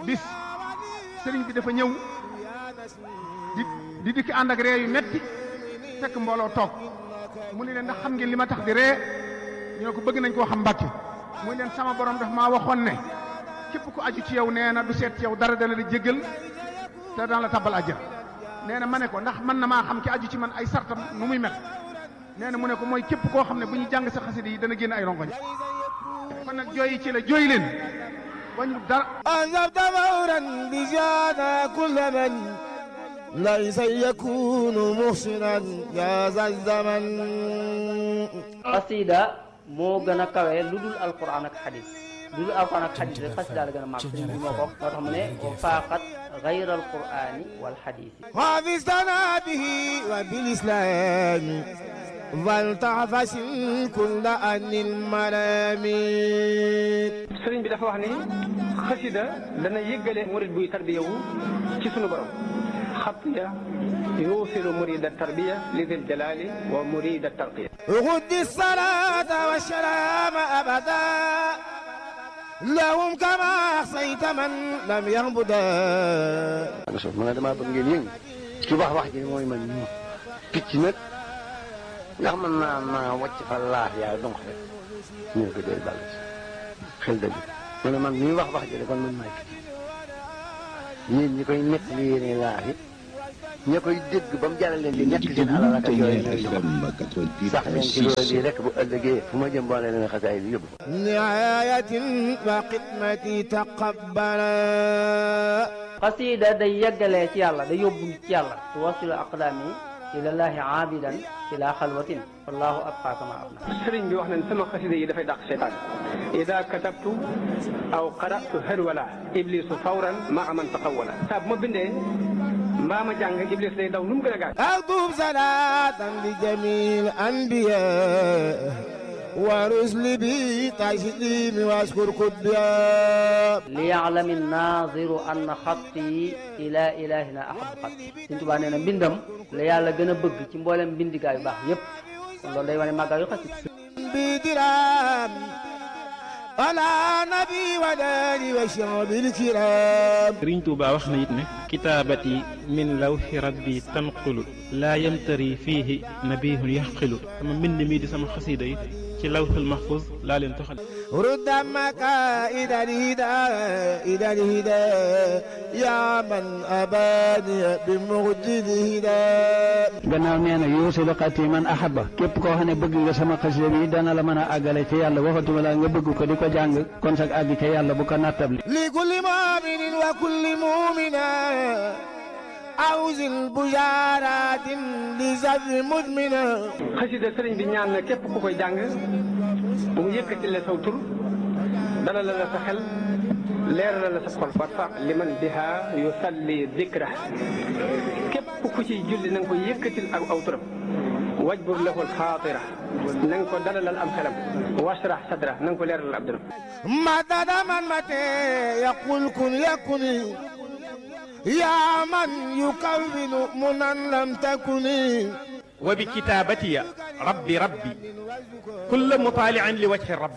bis sëriñ bi dafa ñëw di di dikki ànd ak ree yu metti fekk mbooloo toog mu ne leen ndax xam ngeen li ma tax di ree ñu ne ko bëgg nañ koo xam mbàkke muy leen sama borom daf maa waxoon ne képp ku aju ci yow nee na du seet ci yow dara dana di jéggal te daan la tabbal àjjana nee na ma ne ko ndax mën na maa xam ki aju ci man ay sartam nu muy mel nee na mu ne ko mooy képp koo xam ne bu ñu jàng sa xasida yi dana génn ay rongoñ kon nag jooyi ci la jooy leen wañu dara أنذبت فورا بجانا كل من ليس يكون محسنا يا ذا الزمن xasida moo gën a kawe lu dul alquran ak xadis lu dul alquran ak xadis rek xasida la gën a màgg sëriñ bi moo ko wax moo tax mu ne wa faaqat gayra alqurani wal xadisi حافظتنا به وبالإسلام فلتعفس كل أن الملامين sëriñ bi dafa wax ni xasida dana yëggale murid buy tarbiya wu ci sunu borom xatiya yuusilu murida tarbiya li dil jalali wa murida tarqiya غد الصلاة والسلام أبدا لهم كما أحصيت من لم يهبدا so man damaa bëgg ngeen yëngu ci wax wax ji mooy man ñu picc nag ndax mën naa naa wàcc fa laaf yaa donc rek ñu ne ko doy bàll ci xel dëgg mu ne man ñuy wax wax ji de kon man maay picc yéen ñi koy nekk li yéene laaf yi ña koy dégg ba mu jaral leen di nekk seen alal ak yooyu ñooy jox sax leen ci loolu yi rek bu ëllëgee fu ma jëm boole leen xasaay bi yóbbu نعاية وخدمتي تقبلا xasida day yeggalee ci yàlla day yóbbu ci yàlla tuwasilu aqdaami ilallahi aabidan ila xalwatin wallahu abqa kama abna sëriñ bi wax nañ sama xasida yi dafay dàq seytaan ida katabtu aw qaratu harwala iblisu fawran maa man taqawala saa bu ma bindee mbaa ma jàng iblis day daw nu mu gën a gaaw أكتب صلاة لجميع الأنبياء ورسل بي تسليم واشكر كبيا liyaalami naziru anna xatti ila ilahina ahabu xatti Sëriñ Tuubaa nee na mbindam la yàlla gën a bëgg ci mboolem mbindigaa yu baax yépp kon loolu day wane màggaa yu xasida بدرام على نبي وداني وشعب الكرام sëriñ Tuuba wax na it ne kitaabati min lawxi rabbi tanqulu laa yamtari fiihi nabihun yaxqilu sama mbind mi di sama xasiida yi ci lawxul mahfuz laa leen toxal رد مكائد الهدى إلى الهدى يا من أباني بمجد الهدى gannaaw nee na yuusilu xati man ahaba képp koo xam ne bëgg nga sama xasida bi dana la mën a àggale ci yàlla waxatuma la nga bëgg ko di ko jàng kon sag àgg ca yàlla bu ko nattable لكل مؤمن وكل مؤمنة أوزن بشارات لزر مدمنة xasida sëriñ bi ñaan na képp ku koy jàng bu mu yëkkati la saw tur dala la la sa xel leeral la sa xol warfa liman biha yusalli dikra képp ku ciy julli na nga ko yëkkatil ak aw turam wajbur lahu alxaatira na nga ko dalalal am xelam washrah sadra na nga ko leeralal ab dëram مدد من متى يقول كن يكن يا من يكون منا لم تكن wa bi kitaabatiya rabbi rabbi kulla mutaalian li wajhi rabbi